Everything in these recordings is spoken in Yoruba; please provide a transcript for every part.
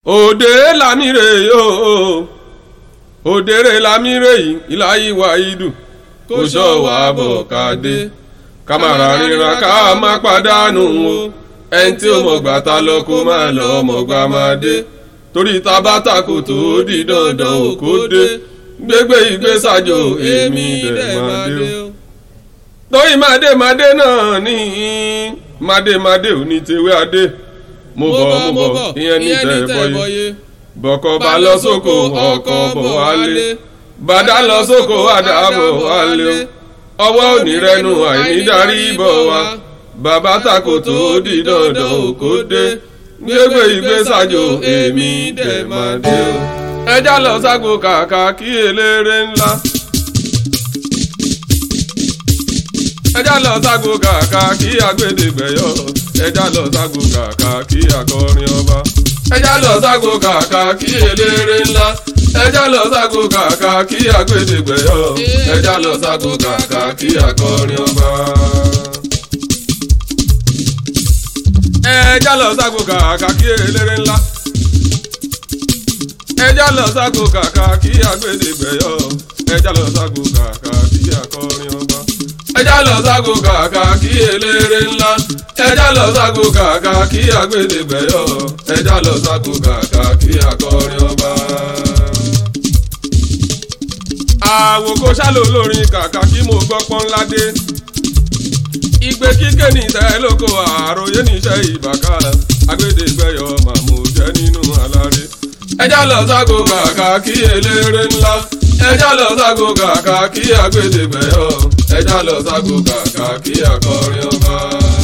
òde lámìrè yóò òdèrè lámìrè yìí ìláyí wa ìdù kò sọ wà bọ̀ ká dé kámàrà ríra ká má pàdánù o ẹni tí ó mọ̀gbà ta lọ kó má lọ mọ̀gbà má dé torí tabata kò tó di dandan ò kó dé gbégbé ìgbésàjò èmi dẹ̀ má dé o torí màdé màdé náà ní màdé màdé ò ní tewé adé mo bọ̀ mo bọ̀ ìyẹn ní tẹ̀ bọ́yé bọ̀kọ̀ bá lọ sóko ọkọ̀ bọ̀ wálé bàdá lọ sóko àdá bọ̀ wálé o ọwọ́ òní rẹnu àìní darí bọ̀ wá bàbá tako tó di dandan òkò dé gbégbé ìgbésàjò èmi dẹ̀ máa dé o. ẹja lọ ságbo kàkà kí eléré ńlá. ẹja lọ ságbo kàkà kí agbẹ́dẹ́gbẹ̀yọ ẹja lọ ságbo kàkà kí akọrin ọba ẹja lọ ságbo kàkà kí eléré ńlá ẹja lọ ságbo kàkà kí agbẹ́dẹ́gbẹ̀yọ ẹja lọ ságbo kàkà kí akọrin ọba. ẹja lọ ságbo kàkà kí eléré ńlá ẹja lọ ságbo kàkà kí agbẹ́dẹ́gbẹ̀yọ ẹja lọ ságbo kàkà kí akọrin ọba ẹja lọ ságbo kàkà kí eléré ńlá ẹja lọ ságbo kàkà kí agbẹ́dẹ́gbẹ̀yọ ẹja lọ ságbo kàkà kí akọrin ọba. àwòkọ́ ṣálò lórin kàkà kí mo gbọ́ pọ́nládé igbe kíké ní ìtẹ́ lóko àròyé níṣẹ́ ìbàkà agbẹ́dẹ́gbẹ̀yọ màmú jẹ́ nínú aláré ẹja lọ ságbo kàkà kí eléré ńlá ẹja lọ ságbo kàkà kí agbẹ́dẹ́gbẹ̀yọ ẹja lọ ságbo kàkà kí akọrin ọba.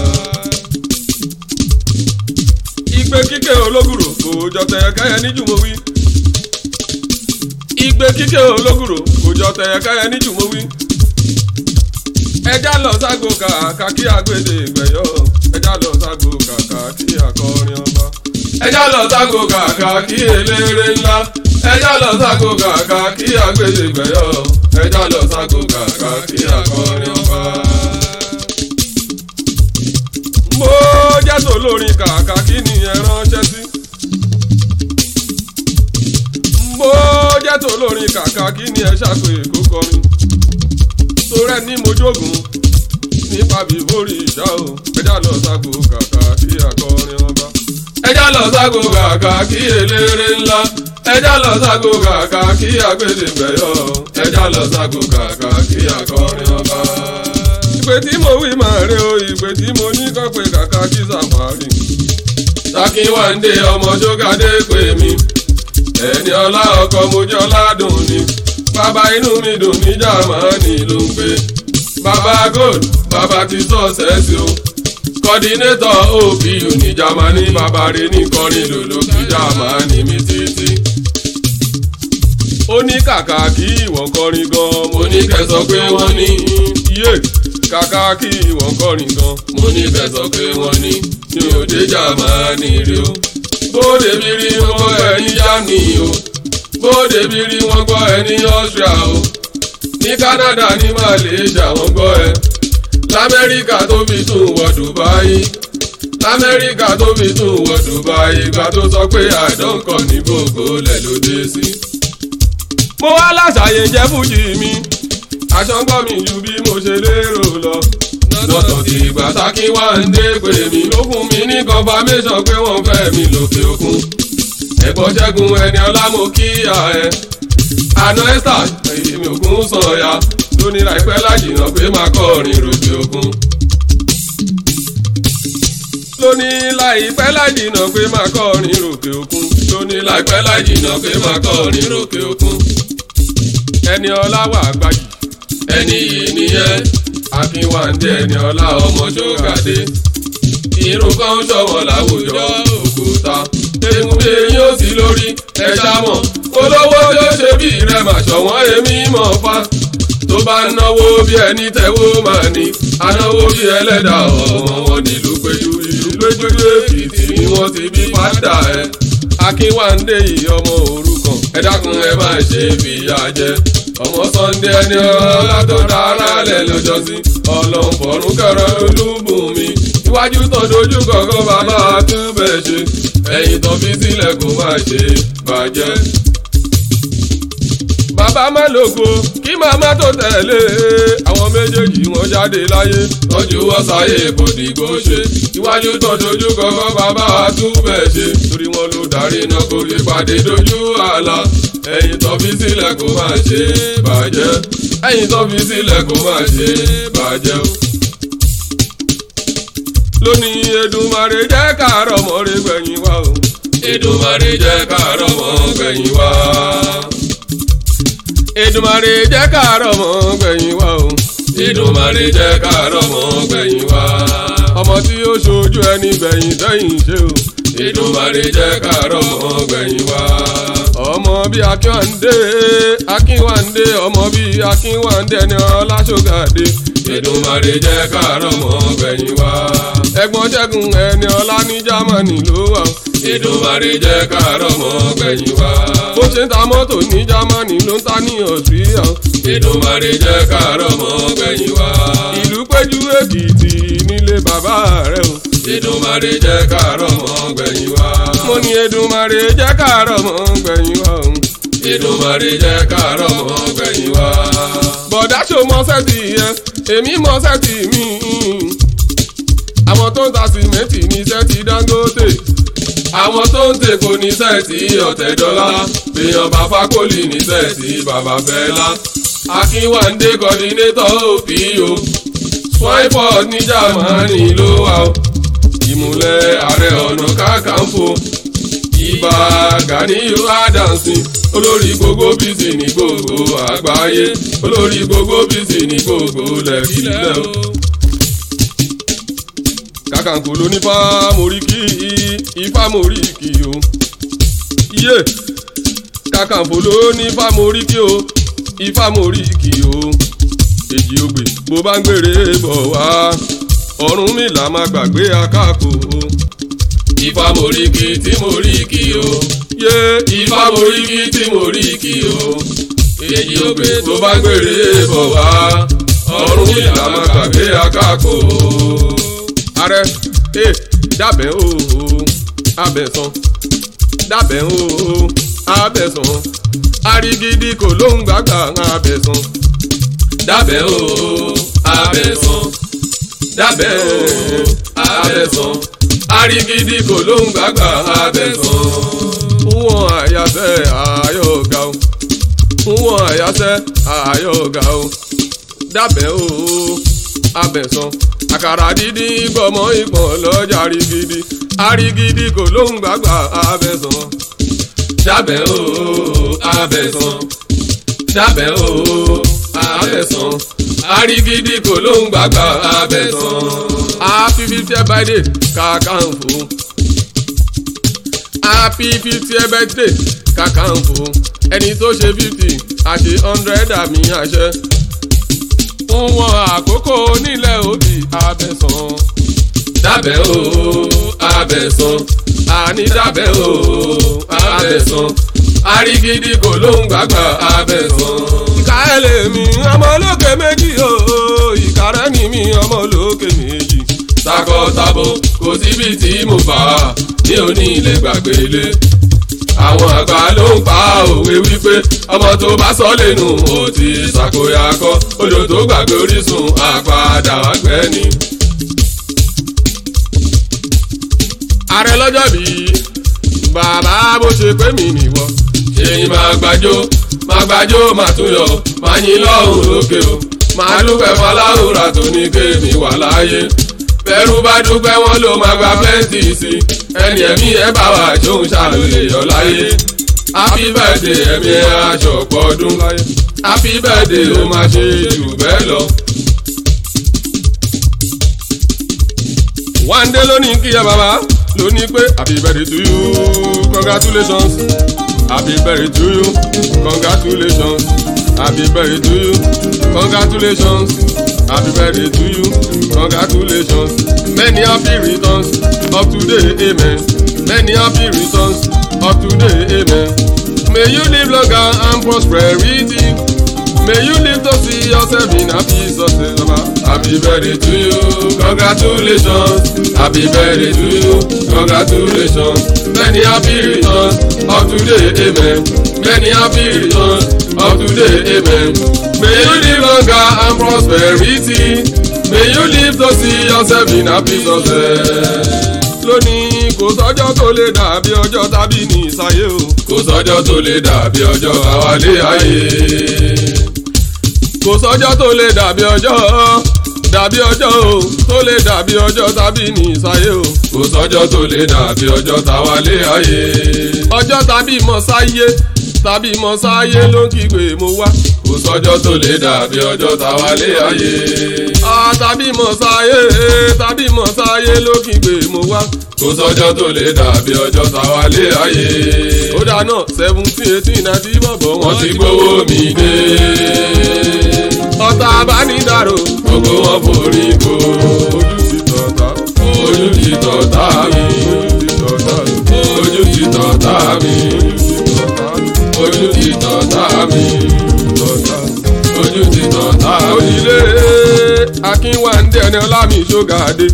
igbe kíké ológùrò kò jọ tẹ̀yẹ káyẹ ní jùmọ̀wí. igbe kíké ológùrò kò jọ tẹ̀yẹ káyẹ ní jùmọ̀wí. ẹja lọ ságbo kàkà kí agbẹ́dẹ́gbẹ̀yọ ẹja lọ ságbo kàkà kí akọrin ọba. ẹja lọ ságbo kàkà kí eléré ńlá ẹja lọ ságbo kàkà kí agbẹ́dẹ́gbẹ̀yọ ẹja lọ ságbo kàkà kí akọrin ọba. mo jẹ́ tó lórin kàkà kí nìyẹn ránṣẹ́ sí. mo jẹ́ tó lórin kàkà kí ni ẹ ṣàpè kó kọrin. torẹ́ ní mojógun nípa bíbórí ìṣá o ẹja lọ ságbo kàkà kí akọrin ọba. ẹja lọ ságbo kàkà kí eléré ńlá ẹja lọ ságbo kàkà kí agbẹ́dẹ́gbẹ̀yọ ẹja lọ ságbo kàkà kí akọrin ọba. ìpè tí mo wí máa rẹ o ìpè tí mo ní kọ́ pé kàkà kí sàfàrì. Sákínwándé ọmọ jókàdé pè mí ẹni ọlá ọkọ mojọ́ ládùn ni bàbá inú mi dùn ní Jámánì ló ń pè bàbá gold bàbá ti sọ́ọ̀sẹ́sì o kọ́dínétọ̀ OPU ní Jámánì bàbá rẹ̀ ní kọrin lòlò kí Jámánì mi títí ó ní kàkà kí ìwọ̀n kọrin gan mo ní kẹsàn pé wọ́n ní iye kàkà kí ìwọ̀n kọrin gan mo ní kẹsàn pé wọ́n ní ní òde Jámánì rí o bóde bí rí wọ́n gbọ́ ẹ ní Germany o bóde bí rí wọ́n gbọ́ ẹ ní Austria o ní Canada ní Malaysia wọ́n gbọ́ ẹ lamẹ́ríkà tó fi tún wọ Dubai lamẹ́ríkà tó fi tún wọ Dubai ìgbà tó sọ pé àdókọ̀ ní gbogbo lẹ̀ ló dé sí. mo wá láṣàyè jẹ́ fújì mi aṣọ ń gbọ́ mi ju bí mo ṣe lérò lọ lọ́tọ̀ tí ìgbà Sákínwándé pè mí ló fún mi ní confirmation pé wọ́n fẹ́ mi lókè òkun ẹ̀gbọ́n ṣẹ́gun ẹni ọlá mo kíyà ẹ àná ẹ́sà èmi ògún sọ̀yà lóní láìpẹ́ lájìnà pé máa kọrin rògbè òkun lóní láìpẹ́ lájìnà pé máa kọrin rògbè òkun lóní láìpẹ́ lájìnà pé máa kọrin rògbè òkun ẹni ọlá wà gbajì ẹni yìí nìyẹn Akínwándé ẹni ọlá ọmọ ṣógàdé irun kan ń ṣọwọ́ láwùjọ òkúta egunde yóò sí lórí ẹja mọ̀ olówó tí ó ṣe bí rẹ̀ mà ṣọ̀wọ́n èmi mọ̀ fa tó bá náwó bí ẹni tẹ́wó máa ní anáwó bí ẹlẹ́dà ọmọ wọn nílùú péjú ìlú péjú èkìtì ni wọ́n ti bí pátá ẹ̀ Akínwándé yìí ọmọ òrukàn ẹ dákun ẹ má ṣe fìyà jẹ ọmọ Sunday ẹni ọlá tó dára lẹ lọ́jọ́sí Ọlọ́run fọ̀run kẹrọ olúbùnmi iwájú tó dojú kọkọ bàbá túbẹ̀ ṣe ẹ̀yìn tó fi sílẹ̀ kó má ṣe bàjẹ́. bàbá má lògo kí màmá tó tẹ̀lé àwọn méjèèjì wọn jáde láyé tọ́jú wọ́n sáyé kò dìgbò ṣe iwájú tó dojú kọ́kọ́ bàbá àtúbẹ̀ ṣe torí wọn ló darí náà kó lè pàdé dojú àlà ẹ̀yìn tó fi sílẹ̀ kó má ṣe bàjẹ́ ẹ̀yìn tó fi sílẹ̀ kó má ṣe bàjẹ́ o lónìí Èdùmàrè jẹ́ káàárọ̀ mọ́rẹ́ gbẹ̀yìn wá o. Èdùmàrè jẹ́ káàárọ̀ mọ́ gbẹ̀yìn wá. Èdùmàrè jẹ́ káàárọ̀ mọ́ gbẹ̀yìn wá o. Èdùmàrè jẹ́ káàárọ̀ mọ́ gbẹ̀yìn wá. ọmọ tí ó ṣojú ẹni gbẹ̀yìn tẹ́yìn ṣe o. Èdùmàrè jẹ́ káàárọ̀ mọ́ gbẹ̀yìn wá. ọmọ bíi akínwándé akínwándé ọmọ bíi akínwándé ẹni ọlásọgàdé. Èdùmàrè jẹ́ káàárọ̀ mọ́ gbẹ̀yìn wá. ẹ̀gbọ́n ṣẹ́gun ẹni ọlá ní jámánì ló wà. Èdùmàrè jẹ́ káàárọ̀ mọ́ gbẹ̀yìn wá. bó ṣe ń ta mọ́tò ní jámánì ló ń ta ní ọ̀sùríyà. Èdùmàrè jẹ́ káàárọ̀ mọ́ gbẹ̀yìn wá. ìlú péjú èkìtì nílé bàbá rẹ̀ o. Èdùmàrè jẹ́ káàárọ̀ mọ́ gbẹ̀yìn wá. mo ní Èdùmàrè jẹ́ káàárọ̀ mọ́ gbẹ̀yìn wá o. Èdùmàrè jẹ́ káàárọ̀ mọ́ gbẹ̀yìn wá. bọ̀dá ṣo mọ́sẹ́ ti yẹ èmi mọ́sẹ́ ti mí. àwọn tó ń ta sìmẹ́ǹtì ní sẹ́ẹ̀tì Dangote. àwọn tó ń tèkó ní sẹ́ẹ̀tì Ọ̀tẹ̀dọ́lá. èèyàn bá fákólì ní sẹ́ẹ̀tì bàbá Fẹ́lá. Akínwándé kọ́dínétọ̀ òpìyò. Swaiport ní Jámánì ló wà ó. ìmùlẹ̀ ààrẹ ọ̀nà kákàǹfò. Ìbà Gàníyù Adamsi olórí gbogbo bísí ní gbogbo àgbáyé olórí gbogbo bísí ní gbogbo lẹ́kìlẹ́ o. Kàkàǹkò ló ní fámórìkì ìfámórìkì o. Iye Kàkàǹkò ló ní fámórìkì o ìfámórìkì o. Èjì ògbè bó bá ń gbèrè bọ̀ wá Ọ̀rúnmìlà má gbàgbé akáko o ifá moríkì tí moríkì o. yé ifá moríkì tí moríkì o. èyí ò pé tó bá gbèrè bọ̀ wá ọ̀run ìlà máa gbàgbé akáko. ààrẹ ẹ dábẹ́ o abẹ́sán dábẹ́ o abẹ́sán arigidi kò lóhùn gbàgbà abẹ́sán dábẹ́ o abẹ́sán dábẹ́ o abẹ́sán arigidi kò ló ń gbàgbà abẹ́sán. Wọ́n àyàsẹ́ àyọ̀gá o. Wọ́n àyàsẹ́ àyọ̀gá o. Dábẹ́ o abẹ́sán. Àkàrà dídí gbọmọ ìpọ̀n lọ́jà arigidi. Arigidi kò ló ń gbàgbà abẹ́sán. Dábẹ́ o abẹ́sán. Dábẹ́ o abẹ́sán. Arigidi kò ló ń gbàgbà abẹ́sán. Happy fiftieth birthday Kakanfò. Happy fiftieth birthday Kakanfò. Ẹni tó ṣe fifty àṣe hundred àmì àṣẹ. Fún wọn àkókò nílẹ̀ òbí abẹ́sán. Dábẹ́ o abẹ́sán. Àní dábẹ́ o abẹ́sán. Arigidi kò ló ń gbàgbà abẹ́sán. Ìka ẹ̀ lè mi ọmọ olókè méjì o. Ìka rẹ̀ ni mi ọmọ olókè méjì takọtabo kò síbi tí mo bá ní òní ilé gbàgbélé. àwọn àgbà ló ń pa òwe wípé ọmọ tó bá sọ lẹ́nu ó ti ṣàkóyakọ odò tó gbàgbé orísun àpàdà wá gbẹ́ ni. ààrẹ lọ́jọ́ bí bàbá bó ṣe pé mi nìwọ. ṣèyí máa gbàjó máa gbàjó máa tún yọ máa yín lọ́hùn lókè o máa dúpẹ́ fọláhùrà tó ní kéèmí wà láàyè bẹ́rù bá dúpẹ́ wọn ló máa gba pẹ́ǹtì sí ẹni ẹ̀mí ẹ̀ bá wà tó ń ṣàlùyè yọ láyé happy birthday ẹ̀mí ẹ̀ aṣọ pọ̀dún happy birthday ló máa ṣe jù bẹ́ẹ̀ lọ. one day lónìí kí ẹ bàbá lónìí pé happy birthday to you congratulations happy birthday to you congratulations happy birthday to you congratulations happy birthday to you congratulations many happy returns of today amen many happy returns of today amen may you live longer and prosperity May you live to see yourself in happy success. Baba. Happy birthday to you, congratulations. Happy birthday to you, congratulations. Many happy returns of today, amen. Many happy returns of today, amen. May you live longer and prosperity. May you live to see yourself in happy success. Lónìí kò sọ́jọ́ tó lè dàbí ọjọ́ tàbí ní ìsáyé o. Kò sọ́jọ́ tó lè dàbí ọjọ́ àwálé ayé kò sọ́jọ́ tó lè dàbí ọjọ́ dàbí ọjọ́ o tó lè dàbí ọjọ́ tàbí ní ìsáyé o. kò sọ́jọ́ tó lè dàbí ọjọ́ táwálé ayé. ọjọ́ tàbí mọ̀ sáyé tàbí mọ̀ sáyé ló ń kígbe mo wá. kò sọ́jọ́ tó lè dàbí ọjọ́ táwálé ayé. a tàbí mọ̀ sáyé tàbí mọ̀ sáyé ló ń kígbe mo wá. kò sọ́jọ́ tó lè dàbí ọjọ́ táwálé ayé. ó dáná seventeen eighteen ninety bọ̀bọ̀ wọ́n ti gbowó mi dé ọ̀tá abánidàrò gbogbo wọn forí ko ojú ti tọ̀tà ojú ti tọ̀tà mi ojú ti tọ̀tà mi ojú ti tọ̀tà mi ojú ti tọ̀tà mi. òjìlé akínwáńdé ẹni ọlámi ṣógàdé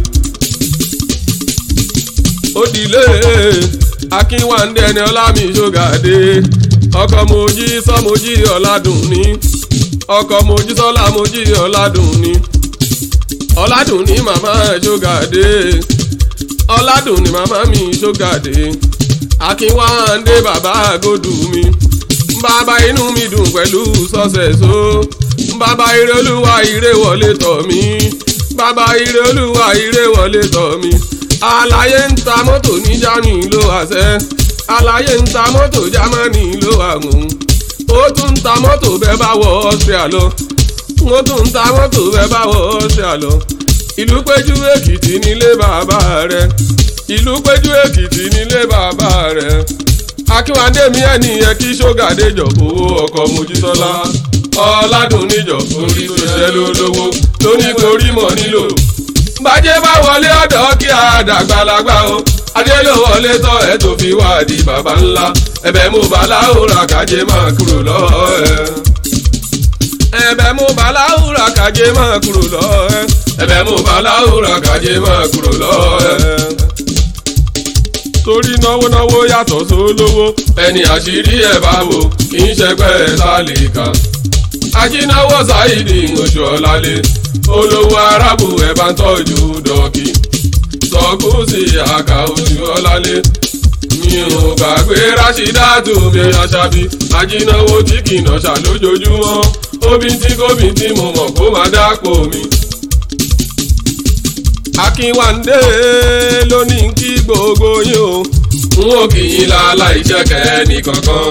òdìlé akínwáńdé ẹni ọlámi ṣógàdé ọkọ mojí sọmojí ọládùn ní ọkọ mojísọ́lá mojí ọ̀làdùn ni ọ̀làdùn ni màmá ṣógàdé ọ̀làdùn ni màmá mi ṣógàdé akínwáńdé bàbá àgọ́dù mi bàbá inú mi dùn pẹ̀lú sọ́sẹ̀só bàbá ire olúwa ire wọlé tọ̀ mí bàbá ire olúwa ire wọlé tọ̀ mí àlàyé ń ta mọ́tò ní jámánì ló àṣẹ àlàyé ń ta mọ́tò jámánì ló àgùn ó tún ń ta mọ́tò bẹ́ẹ̀ bá wọ Austria lọ ó tún ń ta mọ́tò bẹ́ẹ̀ bá wọ Austria lọ ìlú péjú èkìtì nílé bàbá rẹ̀ ìlú péjú èkìtì nílé bàbá rẹ̀ akínwádé mi ẹni yẹ kí ṣógàdé jọ owó ọkọ̀ mojísọ́lá ọ̀làdùn níjọ orí tó ṣẹ́ lólówó tó ní torí mọ̀ nílò bàjẹ́ bá wọlé ọ̀dọ́ kí a dàgbàlagbà o adé ló wọlé tọ́ ẹ tó fi wá di bàbá ńlá ẹ̀bẹ̀ mo bá láwùrà kájé máa kúrò lọ́ọ́ ẹ. ẹ̀bẹ̀ mo bá láwùrà kájé máa kúrò lọ́ọ́ ẹ. ẹ̀bẹ̀ mo bá láwùrà kájé máa kúrò lọ́ọ́ ẹ. torí náwó náwó yàtọ̀ sólówó ẹni àṣírí ẹ̀ bá wò kì í ṣẹgbẹ́ sálíkà. ajínáwó ṣáìdì oṣù ọ̀làlẹ̀ olówó arábù ẹ̀ bá ń tọ́jú dọ́kì sọkúsì àkà oṣù ọ̀làlẹ̀ mi ò gbàgbé rásídàtù mi aṣábí ajínáwó tí kì í nọ̀ṣà lójoojúmọ́ omi tí gómi tí mo mọ̀ kó máa dápò mi. akínwándé ló ní kí gbogbo yín o n ó kì í lálá iṣẹ́ kẹ́ni kankan.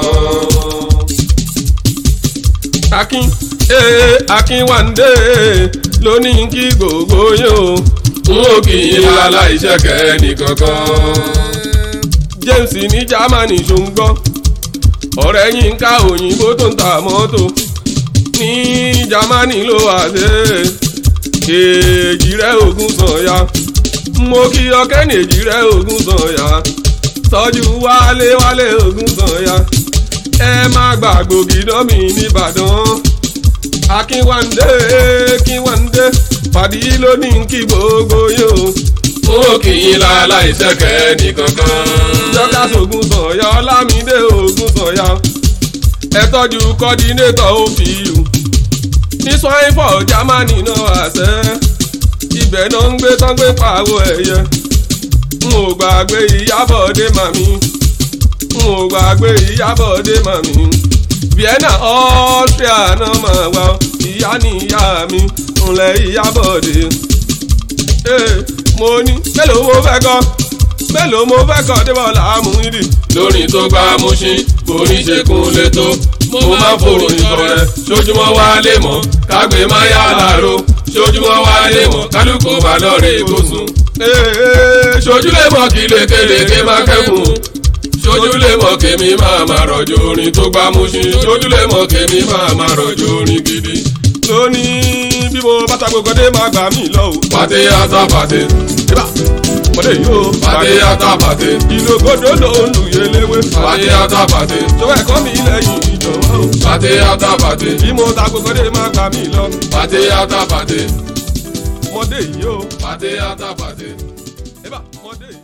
akin ee akínwándé ló ní kí gbogbo yín o n ó kì í lálá iṣẹ́ kẹ́ni kankan. James ní Germany ṣòǹgbọ́ ọ̀rẹ́ yín ká òyìnbó tó ń ta mọ́tò ní Germany ló wà dé èjì rẹ̀ ogún sànyà mo kí ọkẹ́ ní èjì rẹ̀ ogún sànyà tọ́jú wálé wálé ogún sànyà ẹ má gbàgbó gidọ́mì nìbàdàn akínwándé kínwándé pàdé lónìí kí gbogbo yóò ó kì í lálá ìṣẹ́kẹ́ nìkankan. jọ́ká sògùn sọ̀yà ọlámídé ògùn sọ̀yà ẹ tọ́jú kọ́dínétọ̀ òfìyù ní swainfọ̀ jámánì náà àṣẹ ibẹ̀ náà ń gbé tán gbé pàwọ́ ẹ̀yẹ n ò gbàgbé ìyábọ̀dé màmí n ò gbàgbé ìyábọ̀dé màmí vienna austria náà máa wá ìyá ni ìyá mi ńlẹ̀ ìyábọ̀dé mo ní mélòó mo fẹ́ kọ́ mélòó mo fẹ́ kọ́ débọ̀ làámú ìdì. lórí tó gbá Mùṣín borí ṣe kún létò mo máa ń fòrò ìtọrẹ sójúmọ́ wá lè mọ̀ kágbé máa yá làárọ̀ sójúmọ́ wá lè mọ̀ kálukú bá lọ́ọ̀rẹ́ ìbòsùn. sojú lè mọ̀ kí lékeleke máa kẹ́kùn sojú lè mọ̀ kémi máa máa rọ̀jò orin tó gbá Mùṣín sojú lè mọ̀ kémi máa máa rọ̀jò orin gidi. lónìí bí mo bá ta gbogbo dé máa gbà mí lọ o. pàtẹ àtà pàtẹ. mọ̀dé yìí o. Pàdé àtàbàdé. ìlògodò ló ń lu yẹlẹwé. Pàdé àtàbàdé. sọwọ́ ẹ̀kọ́ mi lẹ́yìn ìjọba o. Pàdé àtàbàdé. bí mo ta gbogbo dé máa gbà mí lọ. Pàdé àtàbàdé. mọ̀dé yìí o. Pàdé àtàbàdé. ẹ bá mọ̀dé yìí.